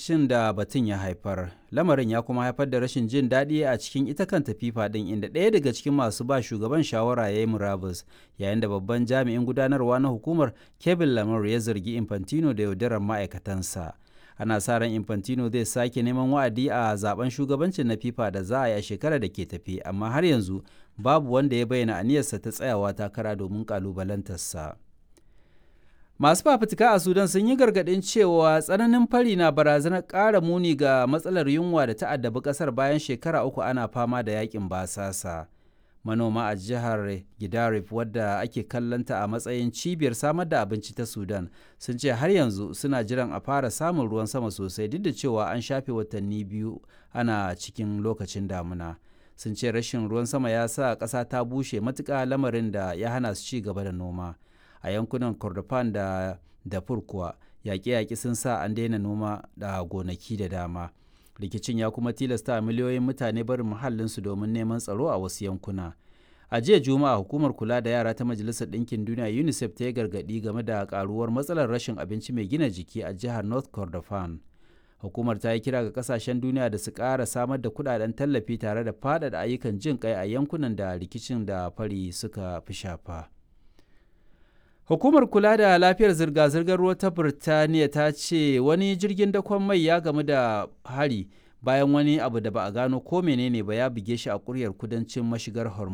rikicin da batun ya haifar lamarin ya kuma haifar da rashin jin daɗi a cikin ita kanta fifa ɗin inda ɗaya daga cikin masu ba shugaban shawara ya yi murabus yayin da babban jami'in gudanarwa na hukumar kevin lamar ya zargi infantino da yaudarar ma'aikatansa ana sa ran infantino zai sake neman wa'adi a zaben shugabancin na fifa da za a yi a shekarar da ke tafi amma har yanzu babu wanda ya bayyana aniyarsa ta tsayawa takara domin kalubalantarsa. Masu fafutuka a Sudan sun yi gargaɗin cewa tsananin fari na barazanar ƙara muni ga matsalar yunwa da ta addabi ƙasar bayan shekara uku ana fama da yakin basasa. Manoma a jihar Gidarif wadda ake kallanta a matsayin cibiyar samar da abinci ta Sudan sun ce har yanzu suna jiran a fara samun ruwan sama sosai duk da cewa an shafe watanni biyu ana cikin lokacin damuna. Sun ce rashin ruwan sama ya sa ƙasa ta bushe matuƙa lamarin da ya hana su ci gaba da noma. a yankunan kordofan da dafur kuwa yaƙe-yaƙe sun sa an daina noma da gonaki da dama rikicin ya kuma tilasta miliyoyin mutane barin muhallinsu domin neman tsaro a wasu yankuna a jiya juma'a hukumar kula da yara ta majalisar ɗinkin duniya unicef ta yi gargaɗi game da karuwar matsalar rashin abinci mai gina jiki a jihar north kordofan hukumar ta yi kira ga kasashen duniya da su ƙara samar da kudaden tallafi tare da faɗaɗa ayyukan jin kai a yankunan da rikicin da fari suka fi shafa. Hukumar kula da lafiyar zirga-zirgar ruwa ta Birtaniya ta ce wani jirgin dakon mai ya gamu da hari bayan wani abu da ba a gano ko menene ba ya buge shi a kuryar kudancin mashigar Hormuz.